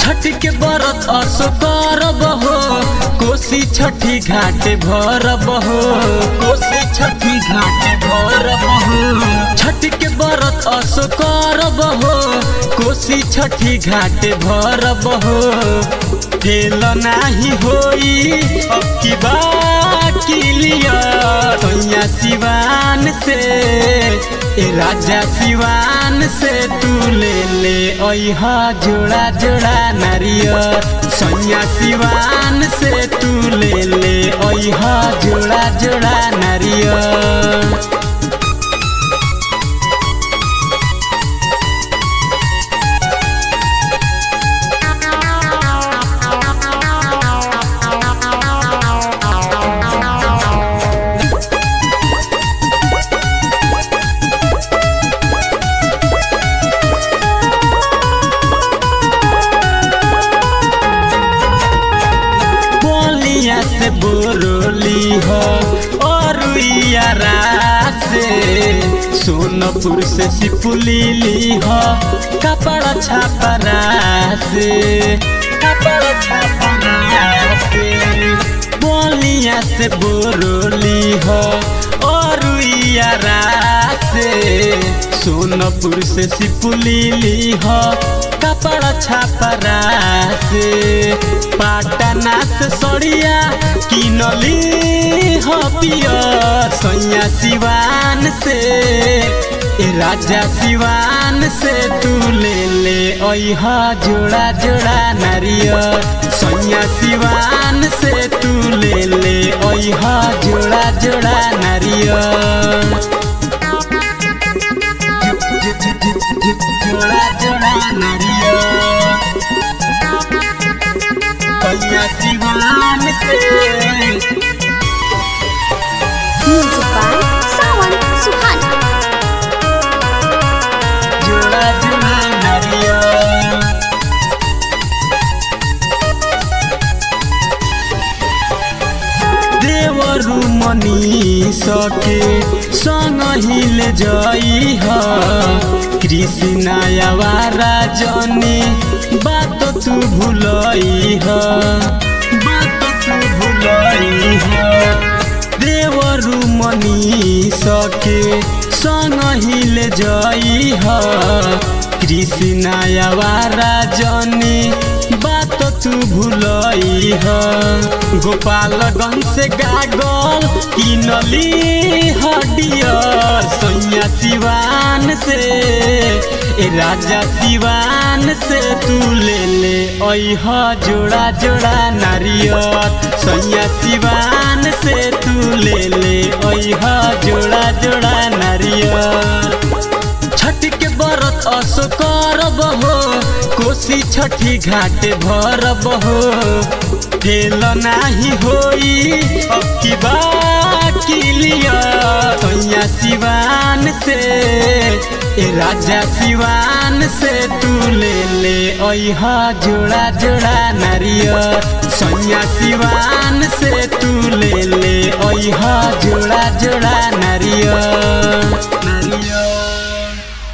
छठ के बरत असो करब हो कोसी छठी घाटे भरब हो कोसी छठी घाटे भरब हो छठ के बरत असो करब हो कोसी छठी घाटे भरब हो फेल नाही होई अब की बाकी लिया सैया सिवान से ए राजा सिवान से तू ले ले ओहा जोड़ा जोड़ा नारियर सैया सिवान से तू ले ले ओहा जोड़ा जोड़ा नारियर बोलिया से बोरोली हो और यारा से सोनपुर से सिपुली ली हो कपड़ा छापरा से कपड़ा छापरा से बोलिया से बोरोली हो और यारा से सोनपुर से सिपुली ली हो कपड़ा छापरा से पाटना से सड़िया किनली हो पिया सैया सिवान से ए राजा सिवान से तू ले ले ओहा जोड़ा जोड़ा नारियर सैया सिवान से तू ले ले ओहा जोड़ा जोड़ा नारियर जोड़ा जोड़ा नारियल कन्या जीवन से Music by Sawan Suhana. जोड़ा जोड़ा नारियल देवरु मनी सके संग हिल जई ह कृष्ण आवारा जनी बात तू भूलई ह बात तू भूलई ह देवरु मनी सके संग हिल जई ह कृष्ण आवारा जनी बात तू भूलई ह गोपालगंज से गागल किनली हडिया सैया सिवान से ए राजा सिवान से तू ले ले ओह जोड़ा जोड़ा नारियल सैया सिवान से तू ले ले ओह जोड़ा जोड़ा नारियल छठ के बरत असो करब हो कोसी छठी घाटे भरब हो फेल नाही होई अब की बाकी लिया सैया सिवान से ए राजा सिवान से तू ले ले ओहा जोड़ा जोड़ा नारियल सैया सिवान से तू ले ले ओहा जोड़ा जोड़ा